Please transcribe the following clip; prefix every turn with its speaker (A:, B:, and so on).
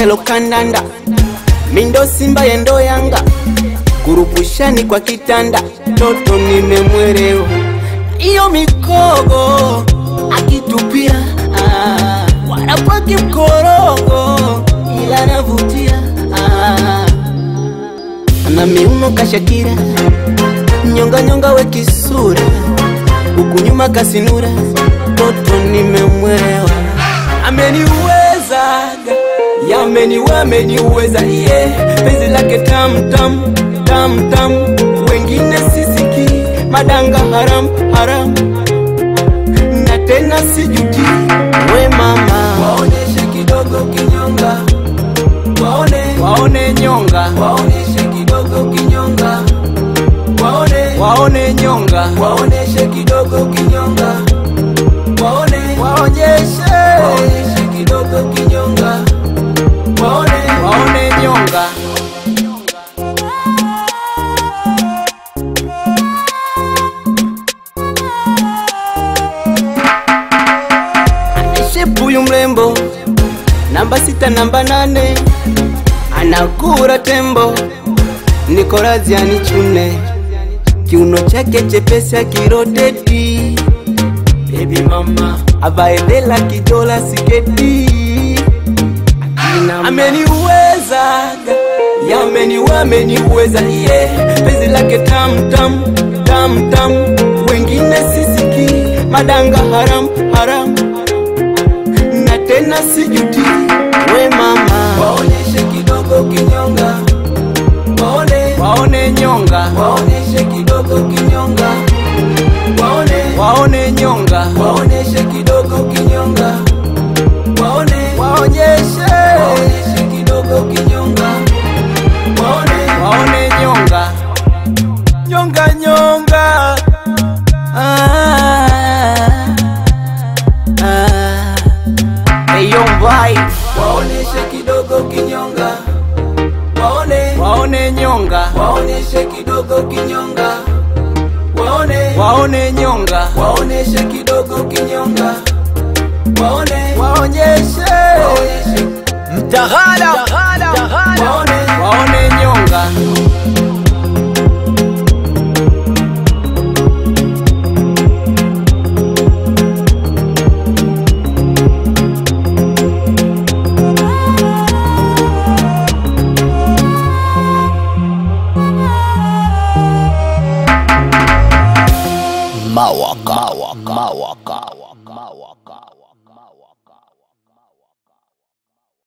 A: lelo kandanda mindo simba yendo yanga kurupushani kwa kitanda toto nimemwerewa iyo mikogo akitupia ah, wala kwa kimkorogo ila navutia ah, na miuno kashakira nyonga nyonga we kisura huku nyuma kasinura toto nimemwerewa ameniwezaga yameniwe ameniweza iye yeah. penzi lake tam tam tam tam wengine sisiki madanga haram haram na tena sijuti we mama
B: waoneshe kidogo kinyonga waone
A: waone nyonga
B: waoneshe kidogo kinyonga waone
A: waone nyonga
B: waoneshe kidogo kinyonga waone
A: waonyeshe
B: waoneshe kidogo kinyonga waone
A: waone nyonga shepuyu mrembo namba sita namba nane anakura tembo nikorazia nichune kiuno chake chepesi akiroteti bebi mama avaedela kijola siketi ameniwezaga yameniwe ameniweza iye yeah. penzi lake tam tam tam tam wengine sisiki madanga haram haram na tena sijuti we mama
B: waoneshe kidogo kinyonga waone
A: waone nyonga
B: waoneshe kidogo kinyonga waone
A: waone nyonga
B: waoneshe kidogo kinyonga waone
A: waonyeshe
B: waoneshe kidogo kinyonga waone
A: waone nyonga nyonga nyonga ah, ah. Hey, yo, vibe.
B: waoneshe kidogo kinyonga waone
A: waone nyonga
B: waoneshe kidogo kinyonga waone
A: waone nyonga
B: waoneshe kidogo kinyonga waone
A: waonyeshe
B: waoneshe
A: mtaghala
B: waone
A: waone nyonga
C: Mawaka. Mawaka. Mawaka. Mawaka.